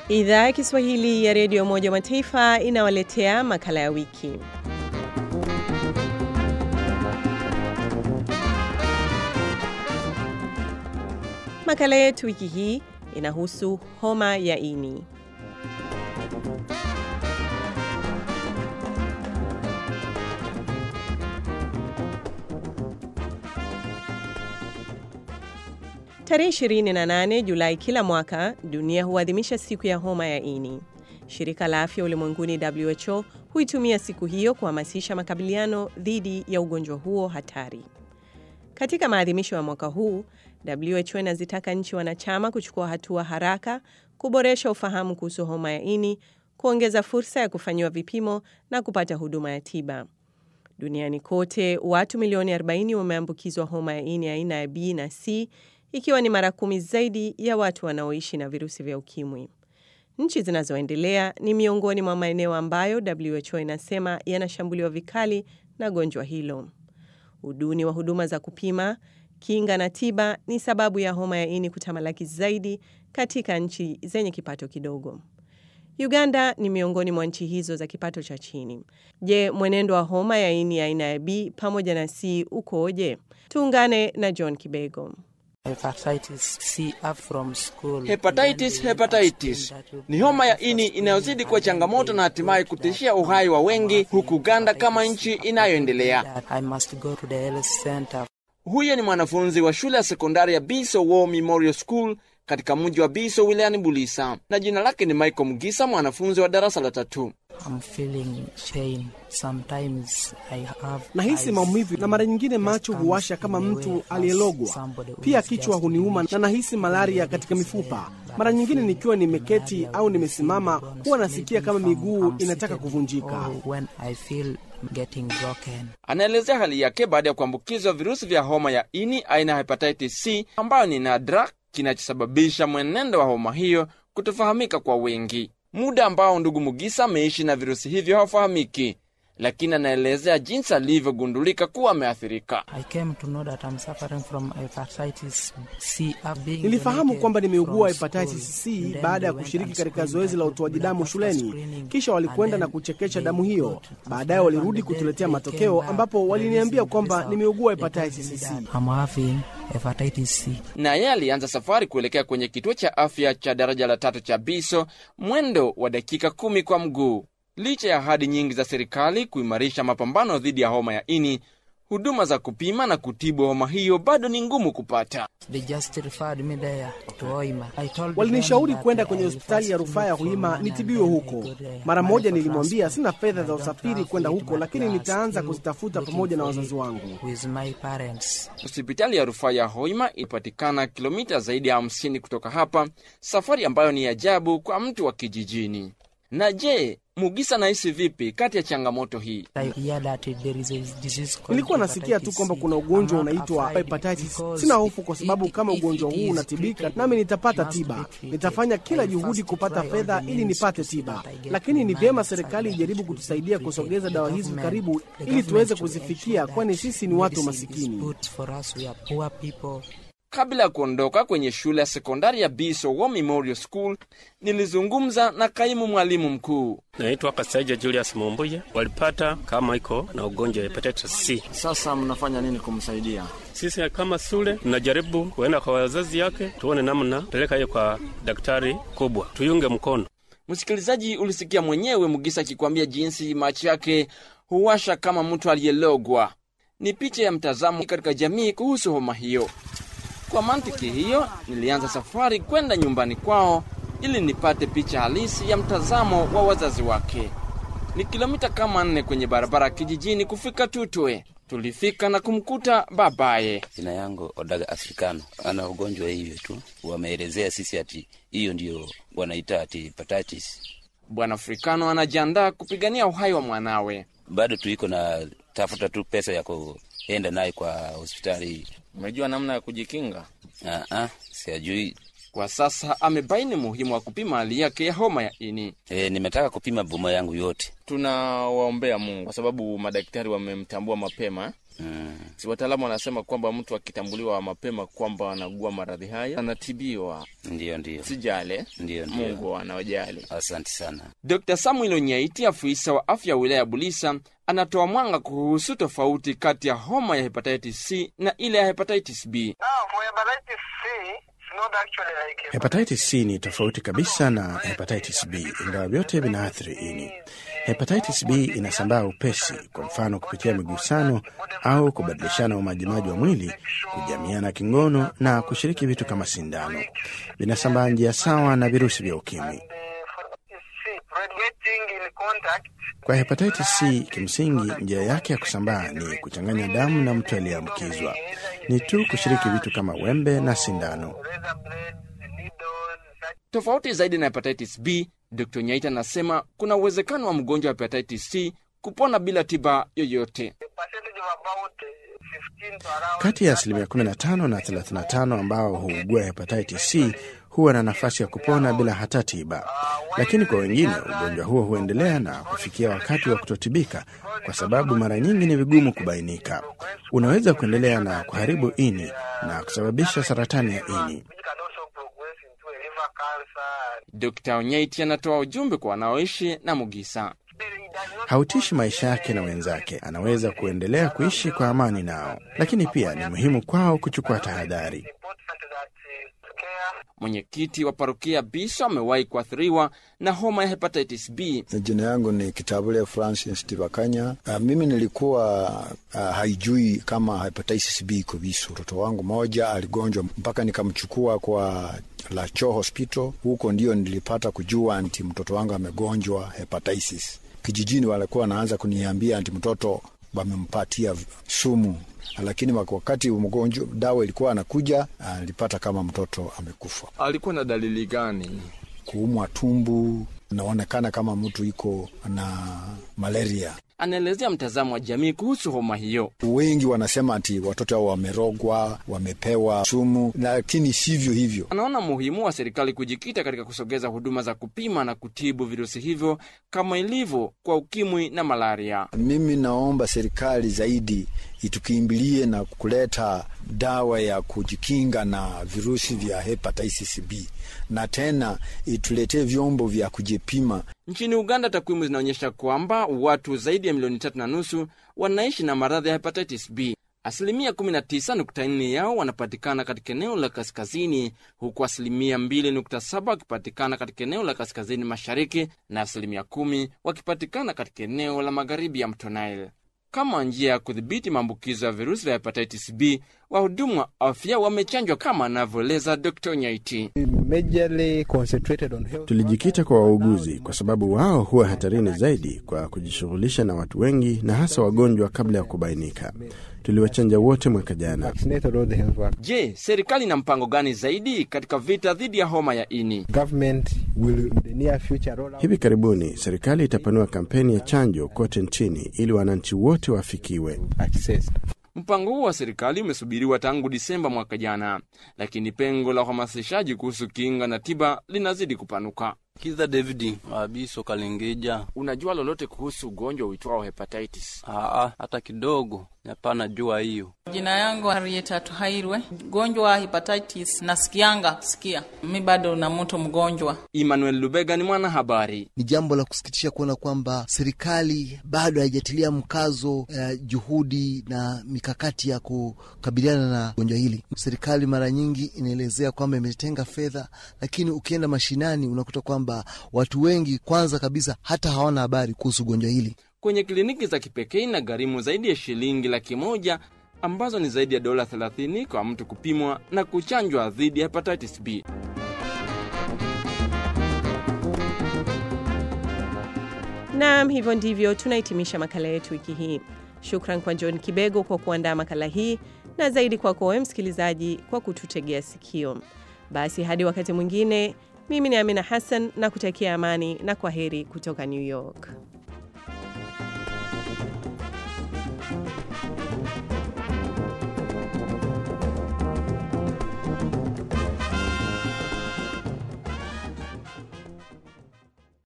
Idhaa ya Kiswahili ya Redio Umoja wa Mataifa inawaletea makala ya wiki. Makala yetu wiki hii inahusu homa ya ini. Tarehe 28 Julai kila mwaka dunia huadhimisha siku ya homa ya ini. Shirika la Afya Ulimwenguni WHO huitumia siku hiyo kuhamasisha makabiliano dhidi ya ugonjwa huo hatari. Katika maadhimisho ya mwaka huu, WHO inazitaka nchi wanachama kuchukua hatua haraka kuboresha ufahamu kuhusu homa ya ini, kuongeza fursa ya kufanyiwa vipimo na kupata huduma ya tiba. Duniani kote, watu milioni 40 wameambukizwa homa ya ini aina ya B na C ikiwa ni mara kumi zaidi ya watu wanaoishi na virusi vya ukimwi. Nchi zinazoendelea ni miongoni mwa maeneo ambayo WHO inasema yanashambuliwa vikali na gonjwa hilo. Uduni wa huduma za kupima, kinga na tiba ni sababu ya homa ya ini kutamalaki zaidi katika nchi zenye kipato kidogo. Uganda ni miongoni mwa nchi hizo za kipato cha chini. Je, mwenendo wa homa ya ini aina ya B pamoja na C ukoje? Tuungane na John Kibego. Hepatitis C up from school. Hepatitis, hepatitis ni homa ya ini inayozidi kuwa changamoto na hatimaye kutishia uhai wa wengi huku Uganda kama nchi inayoendelea. I must go to the health center. Huyo ni mwanafunzi wa shule ya sekondari ya Biso War Memorial School katika mji wa Biso wilayani Bulisa, na jina lake ni Michael Mugisa, mwanafunzi wa darasa la tatu. I'm feeling pain. Sometimes I have Nahisi eyes maumivu na mara nyingine macho that huwasha comes kama in the mtu way as aliyelogwa. somebody who Pia is kichwa just huniuma ill. na nahisi malaria katika mifupa. Mara nyingine nikiwa nimeketi au nimesimama, huwa nasikia kama miguu inataka kuvunjika. Or when I feel getting broken. Anaelezea hali yake baada ya kuambukizwa virusi vya homa ya ini aina ya hepatitis C ambayo ni nadra, kinachosababisha mwenendo wa homa hiyo kutofahamika kwa wengi. Muda ambao ndugu Mugisa ameishi na virusi hivyo haufahamiki, lakini anaelezea jinsi alivyogundulika kuwa ameathirika. I came to know that I'm suffering from hepatitis C. I've been Nilifahamu donated kwamba nimeugua from hepatitis school. C Then baada ya they went kushiriki and katika screened zoezi la my utoaji blood damu after shuleni. screening. Kisha walikwenda And na then kuchekesha they damu hiyo. got Baadaye after walirudi and then kutuletea they matokeo came back ambapo waliniambia releasing kwamba result. nimeugua They told hepatitis me C. that I'm having hepatitis C. na yeye alianza safari kuelekea kwenye kituo cha afya cha daraja la tatu cha Biso, mwendo wa dakika kumi kwa mguu. Licha ya ahadi nyingi za serikali kuimarisha mapambano dhidi ya homa ya ini, huduma za kupima na kutibu homa hiyo bado ni ngumu kupata. They just referred me there to Hoima. I told them Walinishauri that kwenda I kwenye will hospitali ya first rufaa ya look for Hoima money nitibiwe and then huko. I go there. Mara Money moja for nilimwambia transport. sina fedha I za don't usafiri have kwenda it, huko, but lakini we are nitaanza still kuzitafuta looking pamoja na for wazazi it wangu. With my parents. Hospitali ya rufaa ya Hoima ipatikana kilomita zaidi ya hamsini kutoka hapa, safari ambayo ni ajabu kwa mtu wa kijijini. Na je, Mugisa anahisi vipi kati ya changamoto hii? I hear that there is a disease called Nilikuwa nasikia tu hepatitis kwamba C. kuna ugonjwa I'm not unaitwa afraid hepatitis. because Sina hofu kwa if- sababu kama if ugonjwa it huu is unatibika, treated, nami nitapata must be tiba. treated. Nitafanya kila I juhudi first kupata try all fedha the ili means nipate to see tiba, that I get lakini ni the vyema money serikali so ijaribu that kutusaidia it kusogeza the dawa hizi government- karibu, the ili tuweze government should kuzifikia, ensure kwani that sisi ni watu medicine is masikini. good for us. We are poor people. Kabla ya kuondoka kwenye shule ya sekondari ya Biso War Memorial School, nilizungumza na kaimu mwalimu mkuu. Naitwa Kasaija Julius Mumbuye. Walipata kama iko na ugonjwa wa hepatitis C. Sasa mnafanya nini kumsaidia? Sisi kama shule tunajaribu kuenda kwa wazazi yake, tuone namna peleka hiyo kwa daktari kubwa, tuyunge mkono. Msikilizaji, ulisikia mwenyewe Mugisa akikwambia jinsi macho yake huwasha kama mtu aliyelogwa. Ni picha ya mtazamo katika jamii kuhusu homa hiyo. Kwa mantiki hiyo, nilianza safari kwenda nyumbani kwao ili nipate picha halisi ya mtazamo wa wazazi wake. Ni kilomita kama nne kwenye barabara ya kijijini kufika Tutwe. Tulifika na kumkuta babaye. Jina yangu Odaga Afrikano, ana ugonjwa hivyo tu. Wameelezea sisi ati hiyo ndio wanaita ati hepatitis. Bwana Afrikano anajiandaa kupigania uhai wa mwanawe. Bado tuiko na tafuta tu pesa ya kuenda naye kwa hospitali. Umejua namna ya kujikinga? Ah, ah, siajui Kwa sasa amebaini muhimu wa kupima hali yake ya homa ya ini. E, nimetaka kupima boma yangu yote. Tunawaombea Mungu kwa sababu madaktari wamemtambua mapema. Mm. Si wataalamu wanasema kwamba mtu akitambuliwa mapema kwamba anagua maradhi haya anatibiwa. Ndiyo, ndiyo, Sijale, ndiyo, ndiyo. Mungu anawajali. Asante sana. Dr. Samuel Onyaiti, afisa wa afya ya wilaya ya Bulisa, anatoa mwanga kuhusu tofauti kati ya homa ya hepatitis C na ile ya hepatitis B. Hepatitis C ni tofauti kabisa na hepatitis B, ingawa vyote vinaathiri ini. Hepatitis B inasambaa upesi, kwa mfano kupitia migusano au kubadilishana umajimaji wa mwili, kujamiana kingono na kushiriki vitu kama sindano. Vinasambaa njia sawa na virusi vya ukimwi. Kwa hepatitis C, kimsingi njia yake ya kusambaa ni kuchanganya damu na mtu aliyeambukizwa. Ni tu kushiriki vitu kama wembe na sindano. Tofauti zaidi na hepatitis B, Dr. Nyaita anasema kuna uwezekano wa mgonjwa wa hepatitis C kupona bila tiba yoyote. Kati ya asilimia 15 na 35 ambao huugua hepatitis C huwa na nafasi ya kupona bila hata tiba, lakini kwa wengine ugonjwa huo huendelea na kufikia wakati wa kutotibika, kwa sababu mara nyingi ni vigumu kubainika. Unaweza kuendelea na kuharibu ini na kusababisha saratani ya ini. Dr. Onyaiti anatoa ujumbe kwa wanaoishi na Mugisa. Hautishi maisha yake na wenzake, anaweza kuendelea kuishi kwa amani nao, lakini pia ni muhimu kwao kuchukua tahadhari. Mwenyekiti wa parokia Biso amewahi kuathiriwa na homa ya hepatitis B. Jina yangu ni Kitabule Francis Tibakanya. Uh, mimi nilikuwa uh, haijui kama hepatitis B iko Biso. Mtoto wangu moja aligonjwa mpaka nikamchukua kwa Lacho Hospital. Huko ndio nilipata kujua anti mtoto wangu amegonjwa hepatitis. Kijijini walikuwa wanaanza kuniambia anti mtoto wamempatia sumu lakini wakati mgonjwa dawa ilikuwa anakuja, alipata kama mtoto amekufa. Alikuwa na dalili gani? Kuumwa tumbu, naonekana kama mtu iko na malaria. Anaelezea mtazamo wa jamii kuhusu homa hiyo. Wengi wanasema ati watoto hao wamerogwa, wamepewa sumu, lakini sivyo hivyo. Anaona muhimu wa serikali kujikita katika kusogeza huduma za kupima na kutibu virusi hivyo kama ilivyo kwa ukimwi na malaria. Mimi naomba serikali zaidi itukimbilie na kuleta dawa ya kujikinga na virusi vya hepatitis B na tena ituletee vyombo vya kujipima. Nchini Uganda, takwimu zinaonyesha kwamba watu zaidi ya milioni tatu na nusu wanaishi na maradhi ya hepatitis B. Asilimia 19.4 yao wanapatikana katika eneo la kaskazini, huku asilimia 2.7 wakipatikana katika eneo la kaskazini mashariki na asilimia 10 wakipatikana katika eneo la magharibi ya mto Nile. Kama njia ya kudhibiti maambukizo ya virusi vya hepatitis B, wahudumu wa afya wamechanjwa kama anavyoeleza Dr. Nyaiti. Tulijikita kwa wauguzi kwa sababu wao huwa hatarini zaidi kwa kujishughulisha na watu wengi na hasa wagonjwa kabla ya kubainika. Tuliwachanja wote mwaka jana. Je, serikali ina mpango gani zaidi katika vita dhidi ya homa ya ini? Hivi karibuni serikali itapanua kampeni ya chanjo kote nchini ili wananchi wote wafikiwe. Mpango huo wa serikali umesubiriwa tangu Disemba mwaka jana, lakini pengo la uhamasishaji kuhusu kinga na tiba linazidi kupanuka. Kiza David Abiso Kalengeja. Unajua lolote kuhusu ugonjwa uitwao hepatitis? Aa, hata kidogo. Hapana jua hiyo. Jina yangu Harriet Tuhairwe. Mgonjwa wa hepatitis nasikianga sikia, mi bado na mtu mgonjwa. Emmanuel Lubega ni mwanahabari. Ni jambo la kusikitisha kuona kwamba serikali bado haijatilia mkazo uh, juhudi na mikakati ya kukabiliana na gonjwa hili. Serikali mara nyingi inaelezea kwamba imetenga fedha, lakini ukienda mashinani unakuta kwamba watu wengi kwanza kabisa hata hawana habari kuhusu gonjwa hili. Kwenye kliniki za kipekee na gharimu zaidi ya shilingi laki moja ambazo ni zaidi ya dola 30 kwa mtu kupimwa na kuchanjwa dhidi ya hepatitis B. Naam, hivyo ndivyo tunahitimisha makala yetu wiki hii. Shukran kwa John Kibego kwa kuandaa makala hii na zaidi kwako wewe msikilizaji kwa kututegea sikio. Basi hadi wakati mwingine, mimi ni Amina Hassan na kutakia amani na kwa heri kutoka New York.